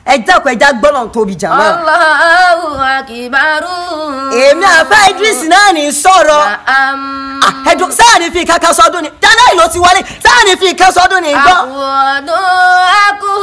ẹ dákun ẹja gbọ́dọ̀ tóbi jàmọ́. Allahu akibaru. èmi àfẹ́ Idris náà ní sọ̀rọ̀ Naam. Ah, ẹ̀dùn sáà ní fi kankan sọdún ni January ló ti wọlé sáà ní fi kankan sọdún ni gbọ́. Àkùọ̀dún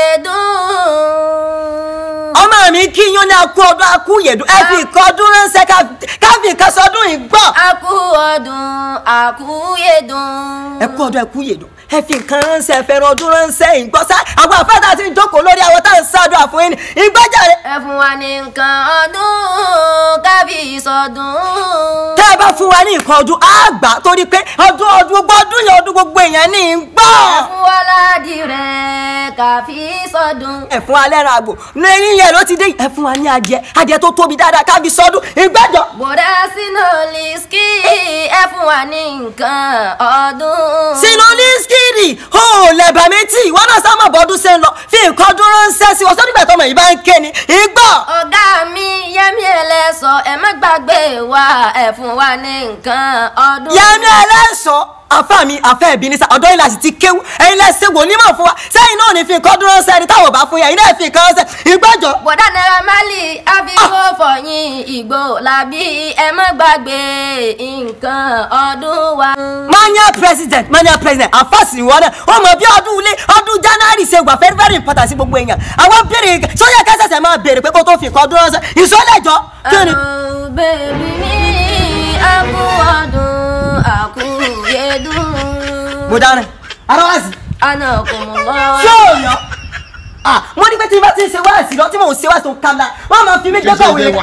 akúyèdún. ọmọ mi kí yín ní akú ọdún akú yèdùn ẹ fi ìkan ọdún ránṣẹ́ ká- ká fi ìkan sọdún yìí gbọ́. Àkùọ̀dún akúyèdún. ẹ kú ọdún ẹ kú yèdùn ẹ fi nǹkan ránṣẹ́ ẹ fẹ́ràn ọdún ránṣẹ́ yìí gbọ́ sá àwọn àfẹ́tà ti ń jókòó lórí àwọn tá à ń ṣàdúrà fún yín ni ìgbọ́jàre. Ẹ fún wa ní nǹkan ọdún kábí sọdún. tẹ́ ẹ bá fún wa ní nǹkan ọdún á gbà á torí pé ọdún ọdún gbogbo ọdún yẹn ọdún gbogbo èèyàn ní í gbọ́. Ẹ fún wa ládìrẹ káfí sọdún. ẹ fún wa lẹ́ran àgbò ní eyín yẹn ló ti dé ẹ fún wa ní adìẹ adìẹ tó tóbi dáadáa kábi sọdún ìgbẹ́jọ. Bọ̀dá sínú lìskì ẹ fún wa ní nǹkan ọdún. sínú lískìrì ó lẹ̀bà méjì wọn náà sábà bọ́dún ṣe ń lọ fi nǹkan ọdún ránṣẹ́ sí wọn sọ́dún ìgbà tọmọ yìí bá ń ké ni ìgbọ́. ọ̀gá mi yẹ́mi ẹlẹ́sọ̀ ẹ má gbàgbé wa ẹ fún wa ní nǹkan ọdún. yẹmi ẹlẹ́sọ̀ àfa mi àfẹ́ ẹ̀bí ní sá ọ̀dọ́ yìí láti ti kéwú ẹ̀yin lẹ́sẹ̀ wò nímọ̀ fún wa sẹ́yìn náà ní fi nǹkan ọdún ránṣẹ́ ẹni táwọn ò bá fún yẹn ẹ̀yin náà fi nǹkan ránṣẹ́ ìgbọ́jọ. bọ̀dá náírà máàlì àfikún fọyín ìgbò làbí ẹ má gbàgbé nǹkan ọdún wa. mania president mania president àfàsì ìwọ náà wọn mọ bí ọdún ilé ọdún january ṣe wà very very important sí gbogbo èèyàn àwọn béèrè sọyà kẹsẹsẹ máa béèrè pé kó tó fi nǹkan ọdún ránṣẹ́ ìsọlẹjọ kí ni. Ẹ̀rù bèbí ní àkú ọdún àkúyèdún. mo dáná ara wá sí. àná kò mọ̀ lọ. ṣé ò yọ. ah mo ní pé tí n bá ti ń ṣe wáàsí lọ tí mò ń ṣe wáàsí tó ń kàmlá wọn máa fi mí gbé kọ̀wé.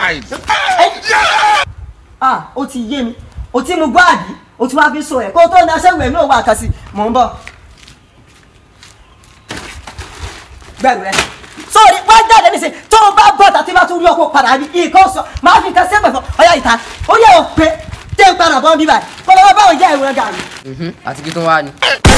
ah ó ti yé mi ó ti mú gbọ́ àbí ó ti wá fi so ẹ̀ kó tó ní aṣẹ́wó ẹ̀mí òwò àkàsì mò ń bọ̀. gbẹ̀rù rẹ sórí wá jáde níṣẹ́ tó o bá bọ̀ tàbí bá tún rí ọkọ̀ padà bí nǹkan sọ máa fi nǹkan sẹ́pẹ̀ fún ọyá ìta ó yẹ ò pé tẹ́ ń padà bọ́ bíbà kọ́ lọ́wọ́ báwọn jẹ́ ìwé gàrí. àti kí tó wá ni.